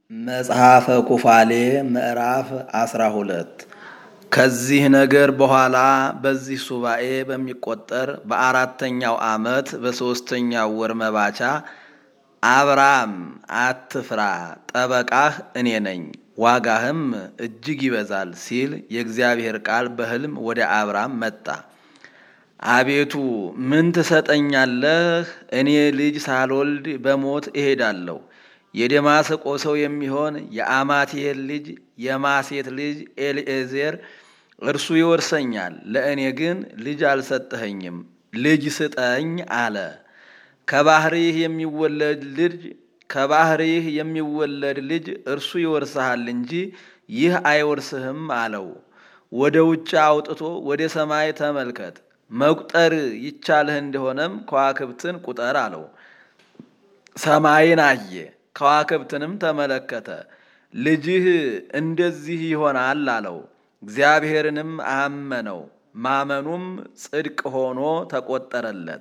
መጽሐፈ ኩፋሌ ምዕራፍ አስራ ሁለት ከዚህ ነገር በኋላ በዚህ ሱባኤ በሚቆጠር በአራተኛው ዓመት በሦስተኛው ወር መባቻ አብራም አትፍራ፣ ጠበቃህ እኔ ነኝ፣ ዋጋህም እጅግ ይበዛል ሲል የእግዚአብሔር ቃል በሕልም ወደ አብራም መጣ። አቤቱ ምን ትሰጠኛለህ? እኔ ልጅ ሳልወልድ በሞት እሄዳለሁ። የደማስቆ ሰው የሚሆን የአማቴል ልጅ የማሴት ልጅ ኤልኤዜር እርሱ ይወርሰኛል። ለእኔ ግን ልጅ አልሰጠኸኝም፣ ልጅ ስጠኝ አለ። ከባህሪህ የሚወለድ ልጅ ከባህሪህ የሚወለድ ልጅ እርሱ ይወርስሃል እንጂ ይህ አይወርስህም አለው። ወደ ውጭ አውጥቶ ወደ ሰማይ ተመልከት፣ መቁጠር ይቻልህ እንደሆነም ከዋክብትን ቁጠር አለው። ሰማይን አየ፣ ከዋክብትንም ተመለከተ። ልጅህ እንደዚህ ይሆናል አለው። እግዚአብሔርንም አመነው፣ ማመኑም ጽድቅ ሆኖ ተቆጠረለት።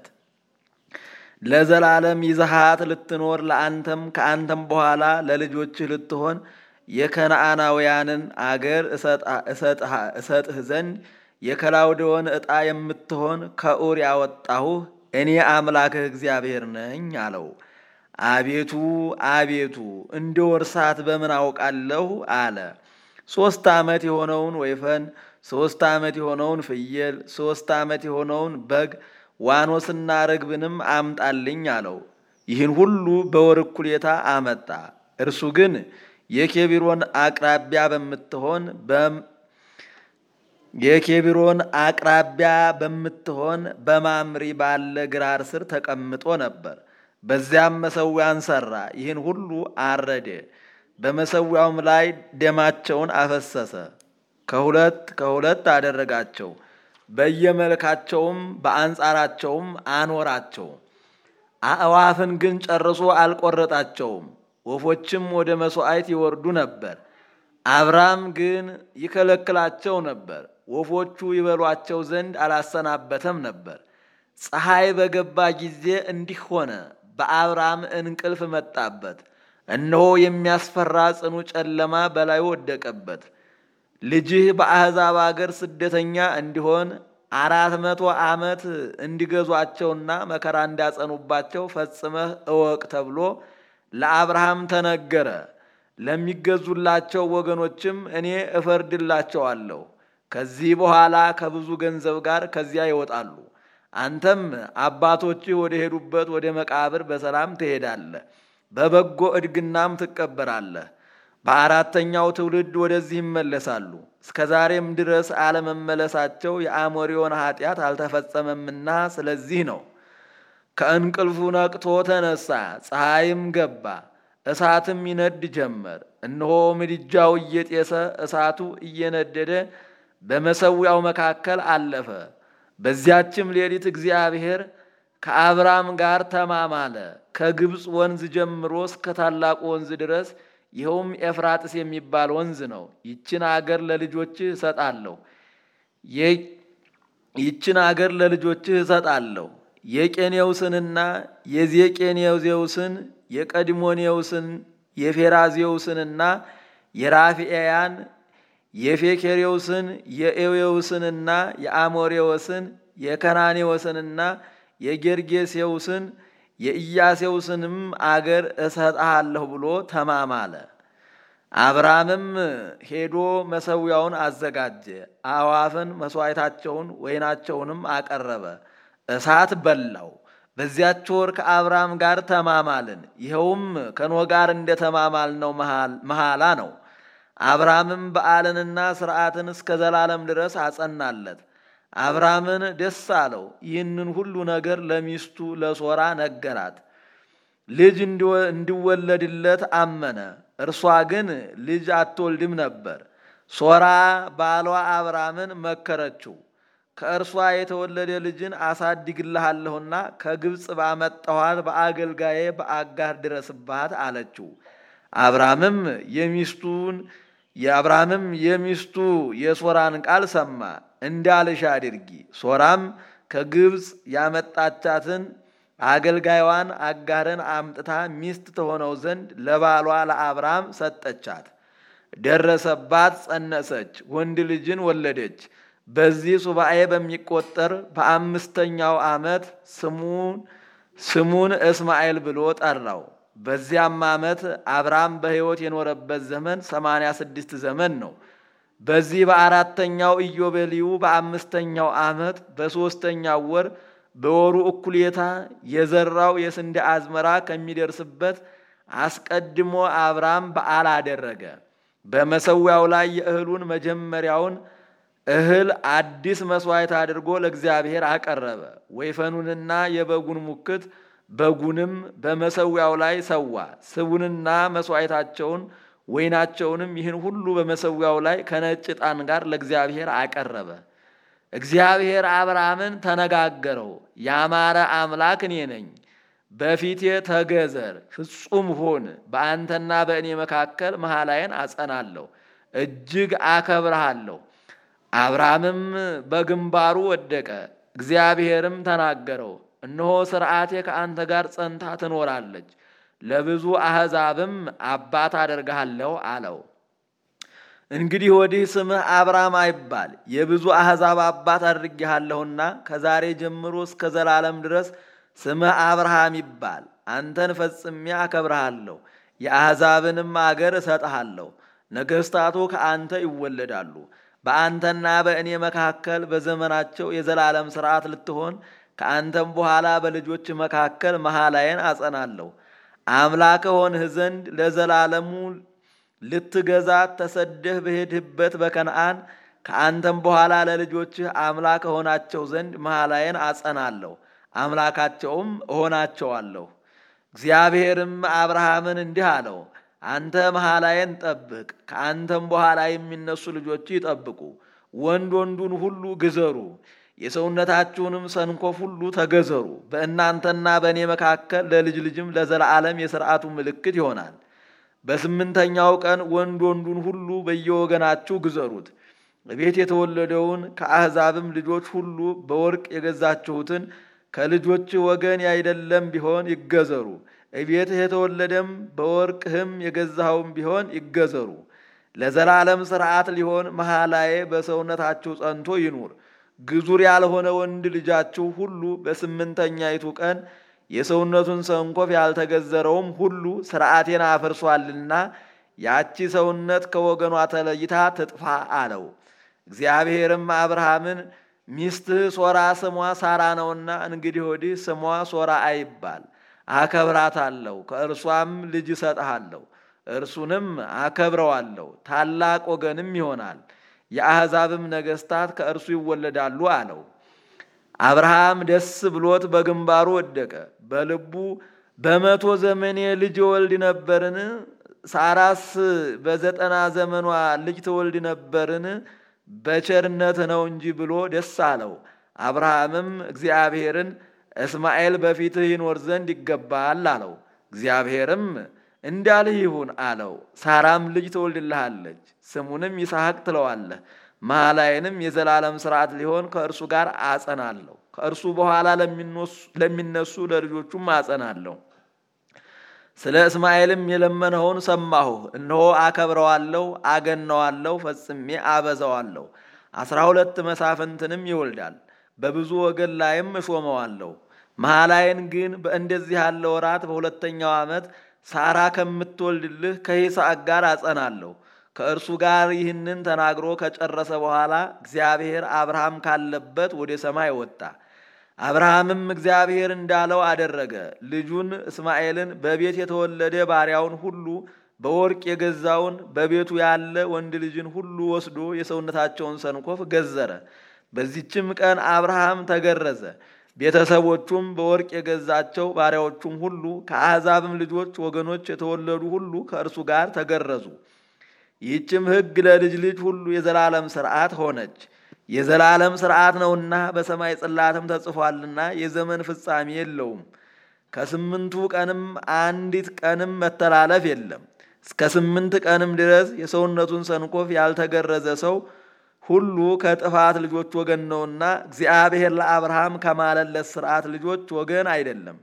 ለዘላለም ይዘሃት ልትኖር ለአንተም ከአንተም በኋላ ለልጆችህ ልትሆን የከነዓናውያንን አገር እሰጥህ ዘንድ የከላውዴዎን ዕጣ የምትሆን ከኡር ያወጣሁህ እኔ አምላክህ እግዚአብሔር ነኝ አለው። አቤቱ አቤቱ እንደ ወርሳት በምን አውቃለሁ አለ። ሦስት ዓመት የሆነውን ወይፈን፣ ሦስት ዓመት የሆነውን ፍየል፣ ሦስት ዓመት የሆነውን በግ ዋኖስና ርግብንም አምጣልኝ አለው። ይህን ሁሉ በወር እኩሌታ አመጣ። እርሱ ግን የኬቢሮን አቅራቢያ በምትሆን የኬቢሮን አቅራቢያ በምትሆን በማምሪ ባለ ግራር ስር ተቀምጦ ነበር። በዚያም መሰዊያን ሠራ። ይህን ሁሉ አረደ። በመሰዊያውም ላይ ደማቸውን አፈሰሰ። ከሁለት ከሁለት አደረጋቸው። በየመልካቸውም በአንጻራቸውም አኖራቸው። አእዋፍን ግን ጨርሶ አልቆረጣቸውም። ወፎችም ወደ መሥዋዕት ይወርዱ ነበር። አብራም ግን ይከለክላቸው ነበር። ወፎቹ ይበሏቸው ዘንድ አላሰናበተም ነበር። ፀሐይ በገባ ጊዜ እንዲህ ሆነ። በአብራም እንቅልፍ መጣበት። እነሆ የሚያስፈራ ጽኑ ጨለማ በላዩ ወደቀበት። ልጅህ በአሕዛብ አገር ስደተኛ እንዲሆን አራት መቶ ዓመት እንዲገዟቸውና መከራ እንዲያጸኑባቸው ፈጽመህ እወቅ ተብሎ ለአብርሃም ተነገረ። ለሚገዙላቸው ወገኖችም እኔ እፈርድላቸዋለሁ። ከዚህ በኋላ ከብዙ ገንዘብ ጋር ከዚያ ይወጣሉ። አንተም አባቶችህ ወደ ሄዱበት ወደ መቃብር በሰላም ትሄዳለህ፣ በበጎ እድግናም ትቀበራለህ። በአራተኛው ትውልድ ወደዚህ ይመለሳሉ። እስከ ዛሬም ድረስ አለመመለሳቸው የአሞሪዮን ኃጢአት አልተፈጸመምና ስለዚህ ነው። ከእንቅልፉ ነቅቶ ተነሳ፣ ፀሐይም ገባ፣ እሳትም ይነድ ጀመር። እነሆ ምድጃው እየጤሰ እሳቱ እየነደደ በመሰዊያው መካከል አለፈ። በዚያችም ሌሊት እግዚአብሔር ከአብራም ጋር ተማማለ። ከግብፅ ወንዝ ጀምሮ እስከ ታላቁ ወንዝ ድረስ ይኸውም ኤፍራጥስ የሚባል ወንዝ ነው። ይችን አገር ለልጆችህ እሰጣለሁ ይችን አገር ለልጆችህ እሰጣለሁ። የቄኔውስንና የዜቄኔዜውስን የቀድሞኔውስን የፌራዜውስንና የራፊኤያን የፌኬሬውስን የኤዌውስንና የአሞሬዎስን የከናኔዎስንና የጌርጌሴውስን የኢያሴውስንም አገር እሰጥሃለሁ ብሎ ተማማለ። አብራምም ሄዶ መሰዊያውን አዘጋጀ። አዕዋፍን መሥዋዕታቸውን ወይናቸውንም አቀረበ። እሳት በላው። በዚያች ወር ከአብራም ጋር ተማማልን። ይኸውም ከኖህ ጋር እንደ ተማማልነው መሐላ ነው። አብራምም በዓልንና ሥርዓትን እስከ ዘላለም ድረስ አጸናለት። አብራምን ደስ አለው። ይህንን ሁሉ ነገር ለሚስቱ ለሶራ ነገራት። ልጅ እንዲወለድለት አመነ። እርሷ ግን ልጅ አትወልድም ነበር። ሶራ ባሏ አብራምን መከረችው። ከእርሷ የተወለደ ልጅን አሳድግልሃለሁና ከግብፅ ባመጣኋት በአገልጋዬ በአጋር ድረስባት አለችው። አብራምም የሚስቱን የአብራምም የሚስቱ የሶራን ቃል ሰማ። እንዳልሽ አድርጊ። ሶራም ከግብፅ ያመጣቻትን አገልጋይዋን አጋርን አምጥታ ሚስት ትሆነው ዘንድ ለባሏ ለአብርሃም ሰጠቻት። ደረሰባት፣ ጸነሰች፣ ወንድ ልጅን ወለደች። በዚህ ሱባኤ በሚቆጠር በአምስተኛው ዓመት ስሙን ስሙን እስማኤል ብሎ ጠራው። በዚያም ዓመት አብርሃም በሕይወት የኖረበት ዘመን ሰማንያ ስድስት ዘመን ነው። በዚህ በአራተኛው ኢዮቤልዩ በአምስተኛው ዓመት በሦስተኛው ወር በወሩ እኩሌታ የዘራው የስንዴ አዝመራ ከሚደርስበት አስቀድሞ አብርሃም በዓል አደረገ። በመሰዊያው ላይ የእህሉን መጀመሪያውን እህል አዲስ መሥዋዕት አድርጎ ለእግዚአብሔር አቀረበ። ወይፈኑንና የበጉን ሙክት በጉንም በመሰዊያው ላይ ሰዋ። ስቡንና መሥዋዕታቸውን ወይናቸውንም ይህን ሁሉ በመሰዊያው ላይ ከነጭ ዕጣን ጋር ለእግዚአብሔር አቀረበ። እግዚአብሔር አብርሃምን ተነጋገረው፣ ያማረ አምላክ እኔ ነኝ፣ በፊቴ ተገዘር፣ ፍጹም ሁን፣ በአንተና በእኔ መካከል መሐላዬን አጸናለሁ፣ እጅግ አከብረሃለሁ። አብርሃምም በግንባሩ ወደቀ። እግዚአብሔርም ተናገረው፣ እነሆ ሥርዓቴ ከአንተ ጋር ጸንታ ትኖራለች፣ ለብዙ አሕዛብም አባት አደርግሃለሁ አለው። እንግዲህ ወዲህ ስምህ አብርሃም አይባል፣ የብዙ አሕዛብ አባት አድርጌሃለሁና ከዛሬ ጀምሮ እስከ ዘላለም ድረስ ስምህ አብርሃም ይባል። አንተን ፈጽሜ አከብረሃለሁ፣ የአሕዛብንም አገር እሰጥሃለሁ። ነገሥታቱ ከአንተ ይወለዳሉ። በአንተና በእኔ መካከል በዘመናቸው የዘላለም ሥርዓት ልትሆን ከአንተም በኋላ በልጆች መካከል መሐላዬን አጸናለሁ። አምላክ ሆንህ ዘንድ ለዘላለሙ ልትገዛት ተሰደህ በሄድህበት በከነአን ከአንተም በኋላ ለልጆችህ አምላክ እሆናቸው ዘንድ መሐላዬን አጸናለሁ፣ አምላካቸውም እሆናቸዋለሁ። እግዚአብሔርም አብርሃምን እንዲህ አለው፣ አንተ መሐላዬን ጠብቅ፣ ከአንተም በኋላ የሚነሱ ልጆች ይጠብቁ። ወንድ ወንዱን ሁሉ ግዘሩ፣ የሰውነታችሁንም ሰንኮፍ ሁሉ ተገዘሩ። በእናንተና በእኔ መካከል ለልጅ ልጅም ለዘላለም የሥርዓቱ ምልክት ይሆናል። በስምንተኛው ቀን ወንድ ወንዱን ሁሉ በየወገናችሁ ግዘሩት። ቤት የተወለደውን ከአሕዛብም ልጆች ሁሉ በወርቅ የገዛችሁትን ከልጆች ወገን ያይደለም ቢሆን ይገዘሩ። እቤትህ የተወለደም በወርቅህም የገዛኸውም ቢሆን ይገዘሩ። ለዘላለም ሥርዓት ሊሆን መሐላዬ በሰውነታችሁ ጸንቶ ይኑር። ግዙር ያልሆነ ወንድ ልጃችሁ ሁሉ በስምንተኛይቱ ቀን የሰውነቱን ሰንኮፍ ያልተገዘረውም ሁሉ ሥርዓቴን አፍርሷልና ያቺ ሰውነት ከወገኗ ተለይታ ትጥፋ አለው። እግዚአብሔርም አብርሃምን ሚስትህ ሶራ ስሟ ሳራ ነውና እንግዲህ ወዲህ ስሟ ሶራ አይባል፣ አከብራታለሁ፣ ከእርሷም ልጅ እሰጥሃለሁ፣ እርሱንም አከብረዋለሁ፣ ታላቅ ወገንም ይሆናል፣ የአሕዛብም ነገሥታት ከእርሱ ይወለዳሉ አለው። አብርሃም ደስ ብሎት በግንባሩ ወደቀ። በልቡ በመቶ ዘመኔ ልጅ ወልድ ነበርን? ሳራስ በዘጠና ዘመኗ ልጅ ትወልድ ነበርን? በቸርነት ነው እንጂ ብሎ ደስ አለው። አብርሃምም እግዚአብሔርን እስማኤል በፊትህ ይኖር ዘንድ ይገባል አለው። እግዚአብሔርም እንዳልህ ይሁን አለው። ሳራም ልጅ ትወልድልሃለች፣ ስሙንም ይስሐቅ ትለዋለህ መሐላዬንም የዘላለም ሥርዓት ሊሆን ከእርሱ ጋር አጸናለሁ፣ ከእርሱ በኋላ ለሚነሱ ለልጆቹም አጸናለሁ። ስለ እስማኤልም የለመነውን ሰማሁ። እነሆ አከብረዋለሁ፣ አገነዋለሁ፣ ፈጽሜ አበዛዋለሁ። አስራ ሁለት መሳፍንትንም ይወልዳል፣ በብዙ ወገን ላይም እሾመዋለሁ። መሐላዬን ግን በእንደዚህ ያለ ወራት በሁለተኛው ዓመት ሳራ ከምትወልድልህ ከይስሐቅ ጋር አጸናለሁ። ከእርሱ ጋር ይህንን ተናግሮ ከጨረሰ በኋላ እግዚአብሔር አብርሃም ካለበት ወደ ሰማይ ወጣ። አብርሃምም እግዚአብሔር እንዳለው አደረገ። ልጁን እስማኤልን በቤት የተወለደ ባሪያውን ሁሉ በወርቅ የገዛውን በቤቱ ያለ ወንድ ልጅን ሁሉ ወስዶ የሰውነታቸውን ሰንኮፍ ገዘረ። በዚችም ቀን አብርሃም ተገረዘ። ቤተሰቦቹም በወርቅ የገዛቸው ባሪያዎቹም ሁሉ ከአሕዛብም ልጆች ወገኖች የተወለዱ ሁሉ ከእርሱ ጋር ተገረዙ። ይህችም ሕግ ለልጅ ልጅ ሁሉ የዘላለም ሥርዓት ሆነች። የዘላለም ሥርዓት ነውና በሰማይ ጽላትም ተጽፏልና የዘመን ፍጻሜ የለውም። ከስምንቱ ቀንም አንዲት ቀንም መተላለፍ የለም። እስከ ስምንት ቀንም ድረስ የሰውነቱን ሰንኮፍ ያልተገረዘ ሰው ሁሉ ከጥፋት ልጆች ወገን ነውና እግዚአብሔር ለአብርሃም ከማለለት ሥርዓት ልጆች ወገን አይደለም።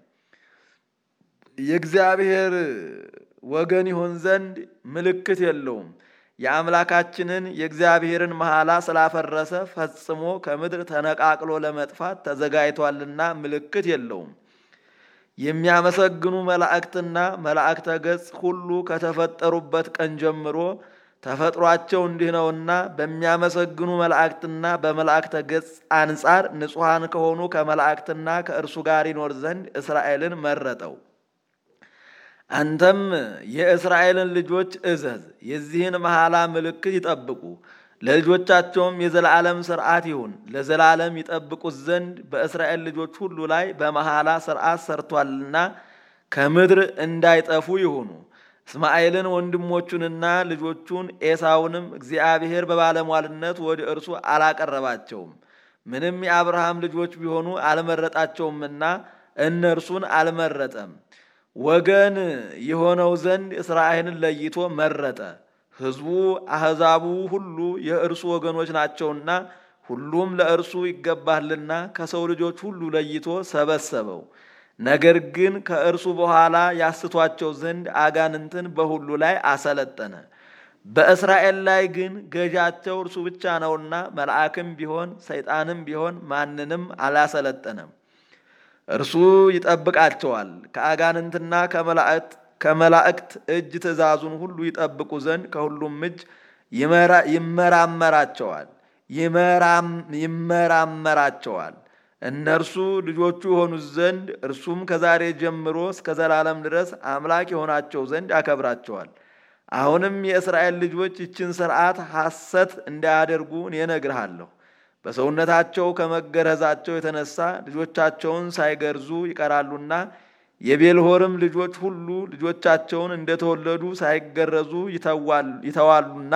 የእግዚአብሔር ወገን ይሆን ዘንድ ምልክት የለውም። የአምላካችንን የእግዚአብሔርን መሐላ ስላፈረሰ ፈጽሞ ከምድር ተነቃቅሎ ለመጥፋት ተዘጋጅቷልና ምልክት የለውም። የሚያመሰግኑ መላእክትና መላእክተ ገጽ ሁሉ ከተፈጠሩበት ቀን ጀምሮ ተፈጥሯቸው እንዲህ ነውና በሚያመሰግኑ መላእክትና በመላእክተ ገጽ አንጻር ንጹሐን ከሆኑ ከመላእክትና ከእርሱ ጋር ይኖር ዘንድ እስራኤልን መረጠው። አንተም የእስራኤልን ልጆች እዘዝ፣ የዚህን መሐላ ምልክት ይጠብቁ፣ ለልጆቻቸውም የዘላለም ሥርዓት ይሁን። ለዘላለም ይጠብቁት ዘንድ በእስራኤል ልጆች ሁሉ ላይ በመሐላ ሥርዓት ሰርቷልና ከምድር እንዳይጠፉ ይሁኑ። እስማኤልን ወንድሞቹንና ልጆቹን ኤሳውንም እግዚአብሔር በባለሟልነት ወደ እርሱ አላቀረባቸውም። ምንም የአብርሃም ልጆች ቢሆኑ አልመረጣቸውምና እነርሱን አልመረጠም። ወገን የሆነው ዘንድ እስራኤልን ለይቶ መረጠ። ሕዝቡ አሕዛቡ ሁሉ የእርሱ ወገኖች ናቸውና ሁሉም ለእርሱ ይገባልና ከሰው ልጆች ሁሉ ለይቶ ሰበሰበው። ነገር ግን ከእርሱ በኋላ ያስቷቸው ዘንድ አጋንንትን በሁሉ ላይ አሰለጠነ። በእስራኤል ላይ ግን ገዣቸው እርሱ ብቻ ነውና መልአክም ቢሆን ሰይጣንም ቢሆን ማንንም አላሰለጠነም። እርሱ ይጠብቃቸዋል። ከአጋንንትና ከመላእክት እጅ ትእዛዙን ሁሉ ይጠብቁ ዘንድ ከሁሉም እጅ ይመራመራቸዋል ይመራመራቸዋል። እነርሱ ልጆቹ የሆኑት ዘንድ እርሱም ከዛሬ ጀምሮ እስከ ዘላለም ድረስ አምላክ የሆናቸው ዘንድ ያከብራቸዋል። አሁንም የእስራኤል ልጆች ይችን ሥርዓት ሐሰት እንዳያደርጉ እኔ እነግርሃለሁ። በሰውነታቸው ከመገረዛቸው የተነሳ ልጆቻቸውን ሳይገርዙ ይቀራሉና የቤልሆርም ልጆች ሁሉ ልጆቻቸውን እንደተወለዱ ሳይገረዙ ይተዋሉና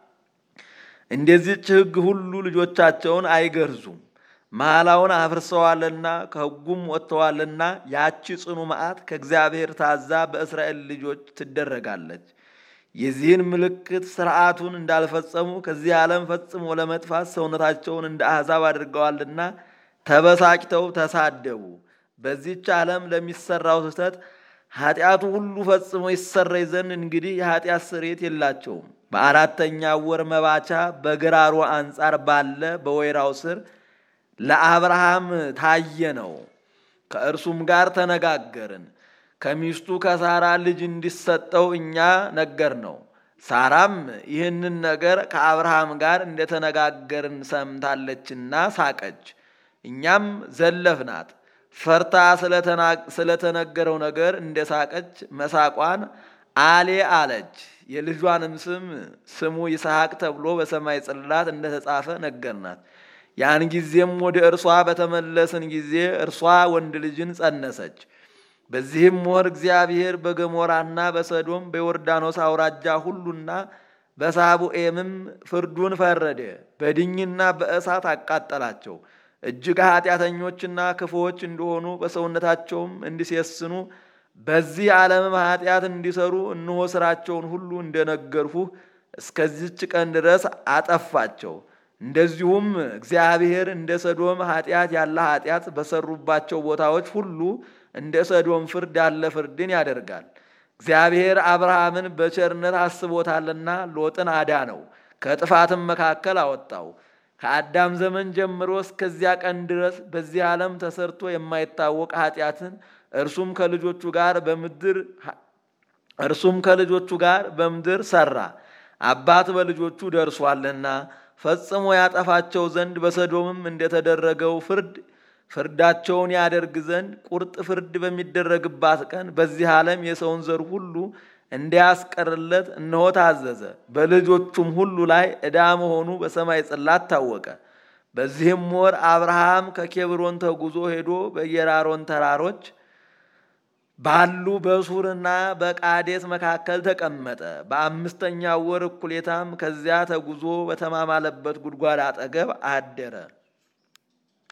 እንደዚች ሕግ ሁሉ ልጆቻቸውን አይገርዙም። መሐላውን አፍርሰዋልና ከሕጉም ወጥተዋልና ያቺ ጽኑ መዓት ከእግዚአብሔር ታዛ በእስራኤል ልጆች ትደረጋለች። የዚህን ምልክት ሥርዓቱን እንዳልፈጸሙ ከዚህ ዓለም ፈጽሞ ለመጥፋት ሰውነታቸውን እንደ አሕዛብ አድርገዋልና ተበሳጭተው ተሳደቡ። በዚህች ዓለም ለሚሰራው ስህተት ኃጢአቱ ሁሉ ፈጽሞ ይሰረይ ዘንድ እንግዲህ የኃጢአት ስርየት የላቸውም። በአራተኛው ወር መባቻ በግራሮ አንጻር ባለ በወይራው ስር ለአብርሃም ታየ ነው። ከእርሱም ጋር ተነጋገርን። ከሚስቱ ከሳራ ልጅ እንዲሰጠው እኛ ነገር ነው። ሳራም ይህንን ነገር ከአብርሃም ጋር እንደተነጋገርን ሰምታለችና ሳቀች። እኛም ዘለፍናት። ፈርታ ስለተነገረው ነገር እንደ ሳቀች መሳቋን አሌ አለች። የልጇንም ስም ስሙ ይስሐቅ ተብሎ በሰማይ ጽላት እንደተጻፈ ነገርናት። ያን ጊዜም ወደ እርሷ በተመለስን ጊዜ እርሷ ወንድ ልጅን ጸነሰች። በዚህም ወር እግዚአብሔር በገሞራና በሰዶም በዮርዳኖስ አውራጃ ሁሉና በሳቡኤምም ፍርዱን ፈረደ። በድኝና በእሳት አቃጠላቸው። እጅግ ኃጢአተኞችና ክፉዎች እንደሆኑ በሰውነታቸውም እንዲሴስኑ በዚህ ዓለምም ኃጢአት እንዲሰሩ እነሆ ሥራቸውን ሁሉ እንደነገርሁህ እስከዚች ቀን ድረስ አጠፋቸው። እንደዚሁም እግዚአብሔር እንደ ሰዶም ኃጢአት ያለ ኃጢአት በሰሩባቸው ቦታዎች ሁሉ እንደ ሰዶም ፍርድ ያለ ፍርድን ያደርጋል። እግዚአብሔር አብርሃምን በቸርነት አስቦታልና ሎጥን አዳነው፣ ከጥፋትም መካከል አወጣው። ከአዳም ዘመን ጀምሮ እስከዚያ ቀን ድረስ በዚህ ዓለም ተሰርቶ የማይታወቅ ኃጢአትን እርሱም ከልጆቹ ጋር በምድር እርሱም ከልጆቹ ጋር በምድር ሰራ። አባት በልጆቹ ደርሷልና ፈጽሞ ያጠፋቸው ዘንድ በሰዶምም እንደተደረገው ፍርድ ፍርዳቸውን ያደርግ ዘንድ ቁርጥ ፍርድ በሚደረግባት ቀን በዚህ ዓለም የሰውን ዘር ሁሉ እንዲያስቀርለት እነሆ ታዘዘ። በልጆቹም ሁሉ ላይ ዕዳ መሆኑ በሰማይ ጽላት ታወቀ። በዚህም ወር አብርሃም ከኬብሮን ተጉዞ ሄዶ በየራሮን ተራሮች ባሉ በሱርና በቃዴስ መካከል ተቀመጠ። በአምስተኛው ወር እኩሌታም ከዚያ ተጉዞ በተማማለበት ጉድጓድ አጠገብ አደረ።